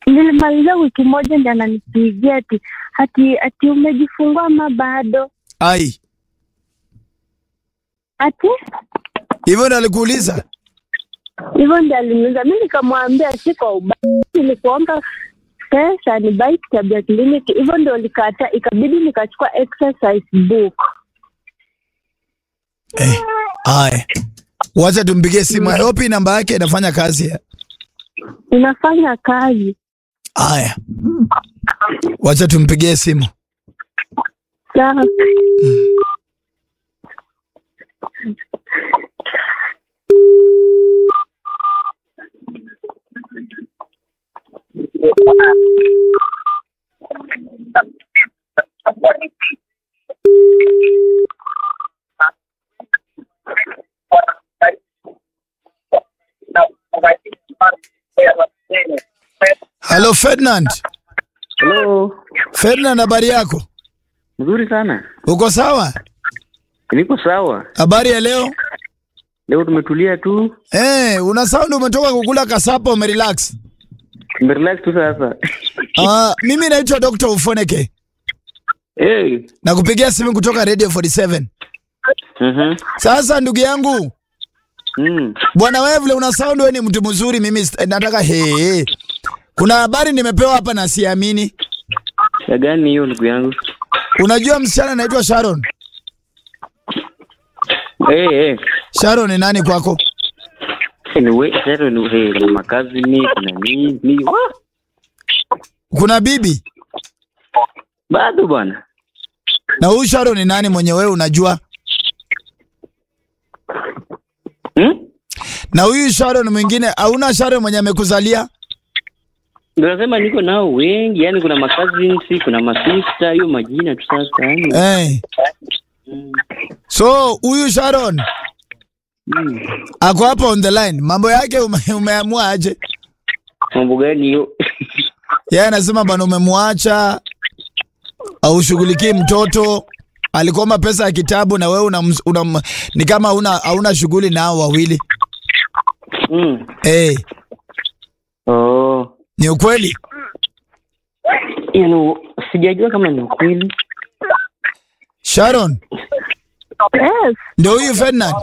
nilimaliza wiki moja ndi ananipigia ati ati ati umejifungua ama bado ai ati hivyo ndo alikuuliza hivyo ndi aliniuza mi nikamwambia si kwa ubaya nilikuomba pesa ni bai kitabu ya kliniki hivyo ndio likata ikabidi nikachukua exercise book eh. Aya, wacha tumpigie simu. I hope hii namba yake inafanya kazi. inafanya kazi Aya, wacha tumpigie simu. sawa Halo Ferdinand. Hello. Ferdinand, habari yako? Mzuri sana. Uko sawa? Niko sawa. Habari ya leo? Leo tumetulia tu. Eh, una sound umetoka kukula kasapa umerelax. Tumerelax tu sasa. Ah, mimi naitwa Dr. Ufoneke. hey. Nakupigia simu kutoka Radio 47. Mhm. Sasa ndugu yangu, Mm. bwana wewe vile una sound wewe ni mtu mzuri, mimi st- nataka he. Kuna habari nimepewa hapa na siamini. Ya gani hiyo ndugu yangu? Unajua msichana anaitwa Sharon? Eh eh. Sharon ni nani kwako? Anyway, sasa ni hey, kuna makazi ni kuna nini? Ni Wah! Kuna bibi? bado bwana. Na huyu Sharon ni nani mwenye wewe unajua? Hmm? Na huyu Sharon mwingine, hauna Sharon mwenye amekuzalia? Ndio nasema niko nao wengi, yani kuna makazi, kuna masista, hiyo majina tu sasa. Yani. Eh. So huyu Sharon Mm. ako hapa on the line, mambo yake ume, umeamua aje? Mambo gani hiyo? Yeye anasema bwana, umemwacha aushughulikii mtoto, alikuomba pesa ya kitabu na wewe una, una, ni kama hauna hauna shughuli nao wawili. mm. Eh, Oh. ni ukweli? Yaani sijajua kama ni ukweli. Sharon yes ndio huyu Ferdinand.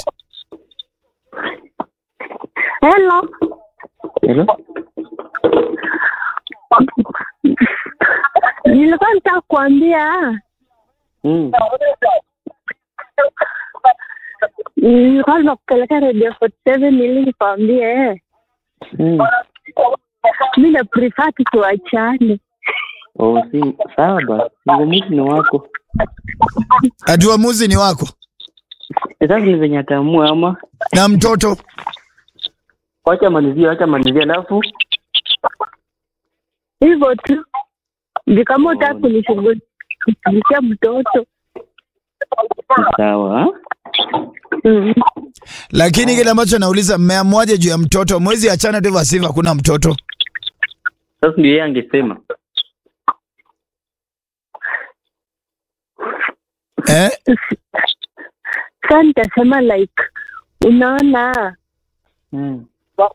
hello Hello? nilikuwa nitaka kuambia Mm. nilikuwa nakupeleka radio 47 ili nikwambie Mm. mi na prefer tu tuachane Oh, si sawa basi. Uamuzi ni wako. Ati uamuzi ni wako Sasa ni venye ataamua ama na mtoto. wacha malizie, wacha malizie alafu hivyo tu ndio kama utaka kunishughulikia mtoto sawa. ha? mm. Lakini kile ambacho nauliza, mmeamuaje juu ya mtoto? Mwezi achana tu vasiva, hakuna mtoto. Sasa ndio yeye angesema. Eh? sa nitasema like unaona Mm.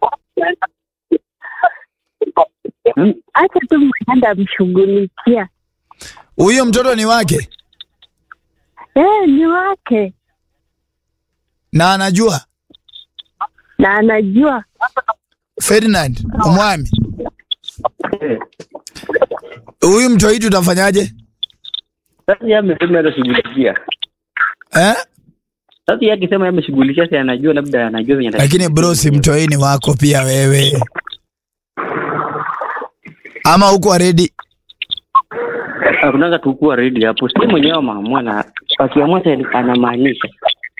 hacha tu mwenenda mshughulikia Huyo mtoto ni wake eh ni wake na anajua. na anajua Ferdinand umwami, Eh. huyu mtoto utafanyaje? Sasa yeye amesema atashughulikia. Eh? Sasa yeye akisema yeye ameshughulikia, si anajua labda anajua venye Lakini bro, si mtoi ni wako pia wewe, ama huko ready? Hakunanga tu kuwa ready hapo. Si mwenyewe ameamua na akiamua sasa anamaanisha.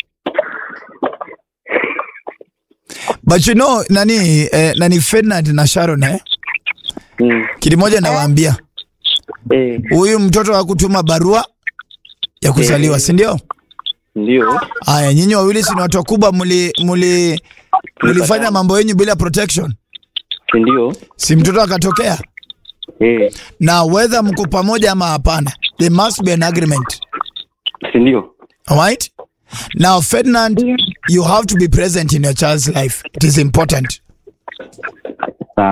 But you know, nani eh, nani Ferdinand na Sharon eh? Mm. Kitu moja nawaambia, Eh, huyu mtoto hakutuma barua ya kuzaliwa, Eh. si ndio? ndio. Haya, nyinyi wawili si ni watu wakubwa, muli muli mlifanya mambo yenyu bila protection, Si ndio? si mtoto akatokea? Eh, Na whether mko pamoja ama hapana, there must be an agreement. si ndio? Alright? Now, Ferdinand, Yeah. you have to be present in your child's life. It is important.